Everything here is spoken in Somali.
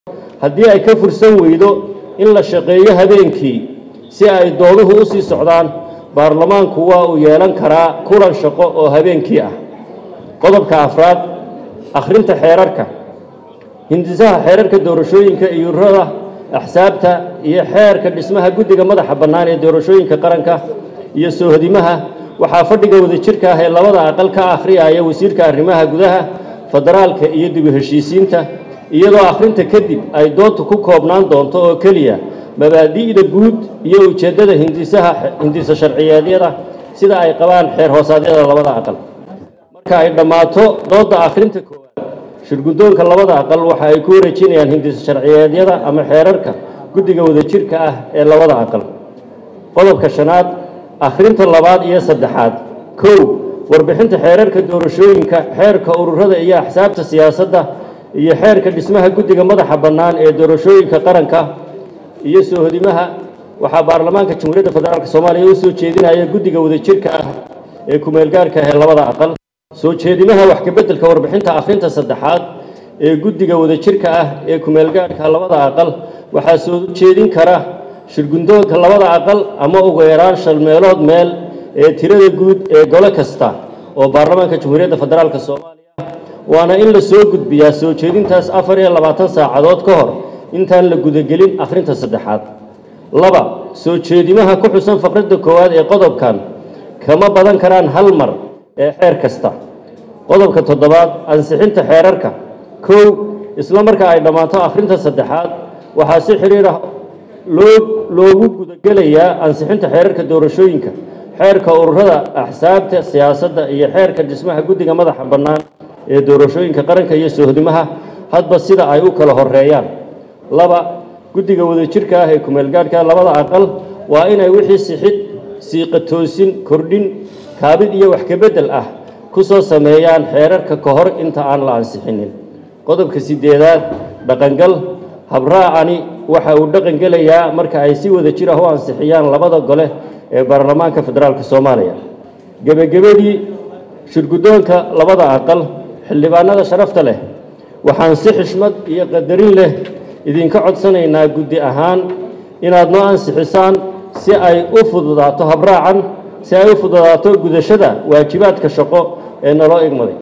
haddii ay ka fursan weydo in la shaqeeyo habeenkii si ay dooduhu u sii socdaan baarlamaanku waa uu yeelan karaa kulan shaqo oo habeenkii ah qodobka afraad akhrinta xeerarka hindisaha xeerarka doorashooyinka iyo ururada axsaabta iyo xeerka dhismaha guddiga madaxa bannaan ee doorashooyinka qaranka iyo soohodimaha waxaa fadhiga wadajirka ah ee labada aqal ka akhriyaya wasiirka arrimaha gudaha federaalka iyo dib u heshiisiinta iyadoo akhrinta kadib ay doontu ku koobnaan doonto oo keliya mabaadi'da guud iyo ujeeddada hindisaha hindisa sharciyeedyada sida ay qabaan xeer hoosaadyada labada aqal marka ay dhammaato doodda akhrinta koowaad shirguddoonka labada aqal waxa ay ku wareejinayaan hindisa sharciyeedyada ama xeerarka guddiga wadajirka ah ee labada aqal qodobka shanaad akhrinta labaad iyo saddexaad kow warbixinta xeerarka doorashooyinka xeerka ururada iyo axsaabta siyaasadda iyo xeerka dhismaha guddiga madaxa bannaan ee doorashooyinka qaranka iyo soohodimaha waxaa baarlamaanka jamhuuriyadda federaalk soomaaliya u soo jeedinaya guddiga wadajirka ah ee kumeelgaarka ee labada aqal soo jeedimaha wax kabeddelka warbixinta akhrinta saddexaad ee guddiga wadajirka ah ee kumeelgaarka labada aqal waxaa soo jeedin kara shirgundoonka labada aqal ama ugu yaraan shal meelood meel ee tirada guud ee gole kasta oo baarlamaanka jamhuuriyadda federaalk soomaaliya waana in la soo gudbiyaa soo jeedintaas afar iyo labaatan saacadood ka hor intaan la gudagelin akhrinta saddexaad laba soo jeedimaha ku xusan faqradda koowaad ee qodobkan kama badan karaan hal mar ee xeer kasta qodobka toddobaad ansixinta xeerarka kow isla marka ay dhammaato akhrinta saddexaad waxaa si xidhiidha loo loogu gudagelayaa ansixinta xeerarka doorashooyinka xeerka ururada axsaabta siyaasadda iyo xeerka dhismaha guddiga madaxa bannaan ee doorashooyinka qaranka iyo soohodimaha hadba sida ay u kala horeeyaan laba guddiga wadajirka ah ee kumeelgaadhka labada aqal waa inay wixii sixid siiqatoosin kordhin kaabid iyo wax kabedel ah ku soo sameeyaan xeerarka ka hor inta aan la ansixinin qodobka sideedaad dhaqangal habraacani waxa uu dhaqan gelayaa marka ay si wada jir ah u ansixiyaan labada gole ee baarlamaanka federaalk soomaaliya gebagabadii shirguddoonka labada aqal xildhibaanada sharafta leh waxaan si xishmad iyo qadarin leh idinka codsanaynaa guddi ahaan inaad noo ansixisaan si ay u fududaato habraacan si ay u fududaato gudashada waajibaadka shaqo ee naloo igmaday